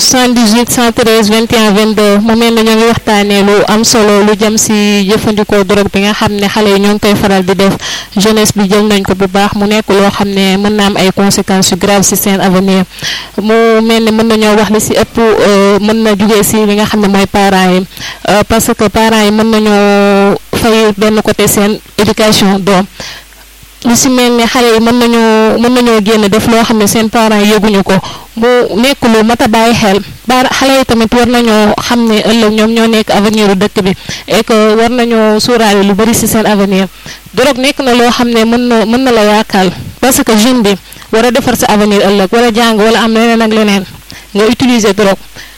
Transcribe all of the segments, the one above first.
78 113 21 22 mu mel ne ñoo ngi waxtaanee lu am solo lu jëm si jëfandikoo drogue bi nga xam ne xale yi ñoo ngi koy faral di def jeunesse bi jël nañ ko bu baax mu nekk loo xam ne mën na am ay conséquences yu grave si seen avenir mu mel ne mën nañoo wax li si ëpp mën na jugee si li nga xam ne mooy parents yi parce que parents yi mën nañoo fay benn côté seen éducation doom. lu si mel ne xale yi mën nañoo mën nañoo génn def loo xam ne seen parents yëguñu ko mu nekk lu mat a bàyyi xel ba xale yi tamit war nañoo xam ne ëllëg ñoom ñoo nekk avenir u dëkk bi et que war nañoo suuraale lu bari si seen avenir drogue nekk na loo xam ne mën na mën na la yaakaal parce que jeune bi war a defar sa avenir ëllëg war a jàng wala am leneen ak leneen nga utiliser drogue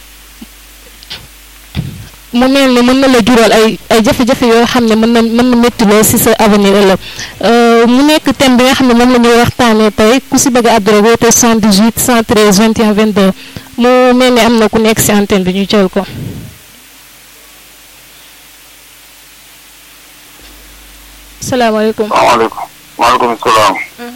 mu mel ni mën na la jural ay ay jafe-jafe yoo xam ne mën na mën na métti lool si sa avenir ëllëg mu nekk thème bi nga xam ne moom la ñuy waxtaanee tey ku si bëgg a àdduna woote 78 113 21 22 mu mel ni am na ku nekk si antenne bi ñu jël ko. salaamaaleykum. salaamaaleykum. maaleykum salaam.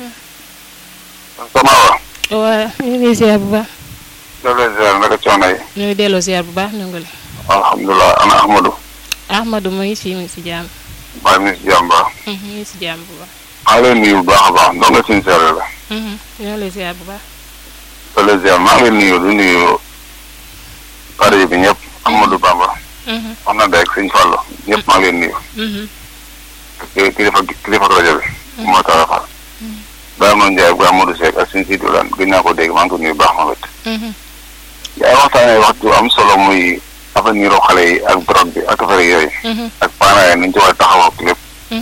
sama wa. waaw ñu ngi ziar bu baax. delloo ziar naka coono yi. ñu ngi delloo ziar bu baax ñu ngi lay. alhamdulilah ana Ahmadou. Ahmadou mu ngi si mu ngi si jàmm. maa ngi si jàmm baax. mu ngi si jàmm bu baax. maa ngi lay nuyu bu baax a baax ndongo sincère la. ñu ngi lay ziar bu baax. delloo ziar maa ngi lay nuyu du nuyu pare bi ñëpp Ahmadou Bamba. wax na dëgg sëñ Fallou ñëpp maa ngi lay nuyu. ak kilifa kilifa rajo bi. moo tax a far. Baye Amadou Ndiaye ak Amadou Seck ak suñu siitu lan gën naa ko dégg maa ngi ko nuyu baax ma wet. yaay waxtaanee wax ju am solo muy avenir u xale yi ak drogue bi ak affaire yooyu. ak parents yi nañ ci war a taxaw ak lépp.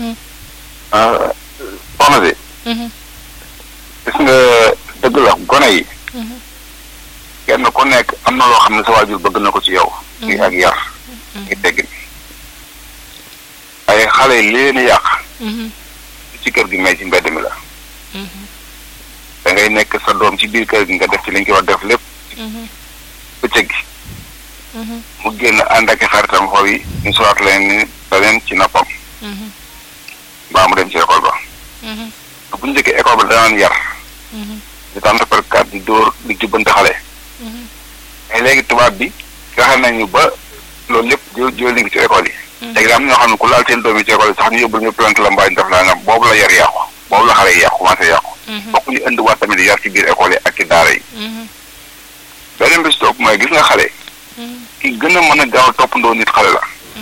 soxna si. gis nga dëgg la gone yi. kenn ku nekk am na loo xam ne sa waajur bëgg na ko ci yow. ngi ak yar. ngi teggin. ay xale yi leen yàq. ci kër gi mais ci mbedd mi la. da ngay nekk sa doom ci biir kër gi nga def ci li nga ko war def lépp. bëccëg gi. mu génn ànd ak xaritam xaw yi ñu soxla leen ni leen ci noppam. mbaa mu dem ci école ba. bu njëkkee école ba danaan yar. di tànt par kat di dóor di jubbante xale. mais léegi tubaab bi fexe nañu ba loolu lépp jo jël nañu ci école yi. léegi am ñoo xam ne ku laal seen doom yi ci école yi sax ñu yóbbul ñu plante la mbaa ñu def la nga boobu la yar yàqu boobu la xale yi yàqu commencé yàqu. bokk ñu indi waat tamit yar ci biir école yi ak ci daara yi. beneen bis topp mooy gis nga xale. ki gën a mën a gaaw toppandoo nit xale la.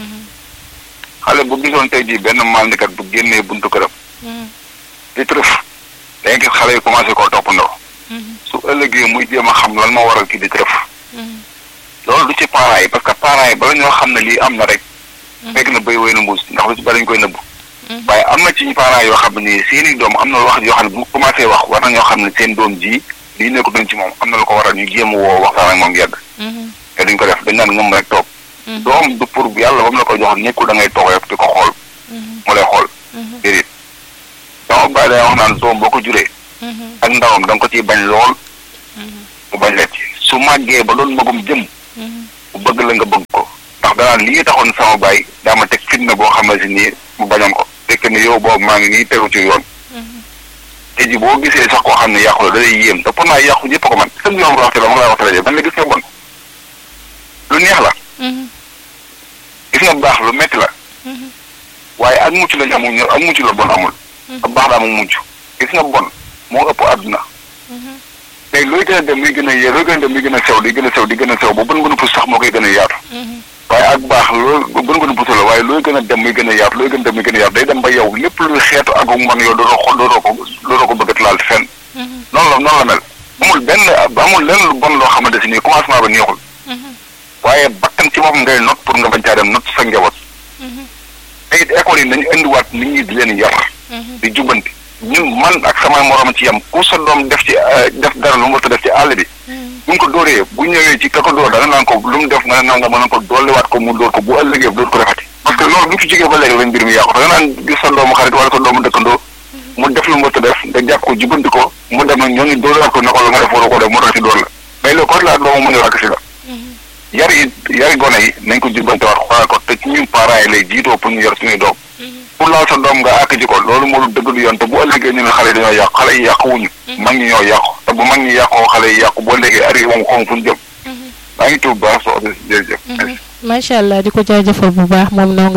xale bu gisoon tey jii benn maalnikat bu génnee buntu këram. di trëf da gis xale yi commencé koo toppandoo. su ëllëgee muy jéem a xam lan moo waral kii di trëf. loolu du ci parents yi parce que parents yi bala ñoo xam ne lii am na rek. fekk na béy wéy na mbuus ndax lu ci bari ñu koy nëbbu. waaye am na ci parents yoo xam ne seeni doom am na wax yoo xam ne bu commencé wax war na ñoo xam ne seen doom ji lii nekk duñ ci moom am na lu ko waral ñu jéem a woo waxtaan ak moom yegg. te duñ ko def dañ naan ngëm rek toog. doom du pour yàlla ba mu la ko joxoon nekkul da ngay toog rek di ko xool. mu lay xool. déedéet sama baay day wax naan doom boo ko juree. ak ndawam da nga ko ciy bañ lool. mu bañ la ci su màggee ba doon magum jëm. mu bëgg la nga bëgg ko ndax danaan lii taxoon sama baay daa ma teg fitna boo xamante ni mu bañoon ko fekk ni yow boobu maa ngi nii tegu ci yoon. te ji boo gisee sax koo xam ne yàqu la da lay yéem te pour naa yàqu ñëpp ko man sëñ bi wax la ma lay wax rajo man la gis nga bon lu neex la. gis nga baax lu metti la. waaye ak mucc lañ amul ñor ak mucc la bon amul. ak baax daa amul mucc gis nga bon moo ëpp àdduna. tey looy gën a dem muy gën a yee looy gën a dem muy gën a sew di gën a sew di gën a sew ba bën gën a pus sax moo koy gën a yaatu. waaye ak baax loolu bën gën a pus la waaye looy gën a dem muy gën a yaatu looy gën a dem muy gën a yaatu day dem ba yow lépp luy xeetu ak mbon yow dootoo ko dootoo ko dootoo ko bëgg laal fenn. noonu la noonu la mel amul benn amul lenn lu bon loo xamante si nii commencement ba neexul. waaye bakkan ci boppam ngay not pour nga bañ caa dem not sa njaboot. te it école yi nañu indiwaat nit ñi di leen yar. di jubbanti ñun man ak sama morom ci yam ku sa doom def ci def dara lu mu war a def ci àll bi. bu ñu ko dóoree bu ñëwee ci ka ko dóor da nga naan ko lu mu def nga ne naan nga mën ko dolliwaat ko mu dóor ko bu ëllëgee dóor ko defati. parce que loolu bu ñu ci jógee ba léegi lañ mbir mi yàqu da nga naan gis sa doomu xarit wala sa doomu dëkkandoo mu def lu mu war a def nga jàpp ko jubbanti ko mu dem ñoo ngi dóorwaat ko ne ko la nga def waroo ko def mu tax ci dóor la mais loolu kon laa doomu mën a wàkk si la yari yari gone yi nañ ko jubbante waat xoolal ko te ci ñun parents yi lay jiitoo pour ñu yor suñuy doom pour laal sa doom nga àkk ji ko loolu moo dëgg du yoon te bu ëllëgee ñu ne xale yi dañoo yàqu xale yi yàqu wuñu mag ñi ñoo yàqu te bu mag ñi yàqoo xale yi yàqu boo léegi ari moom xom fu ñu jëm maa ngi maa ngi tudd bu baax soxna si jërëjëf. macha allah di ko jaajëfal bu baax moom noo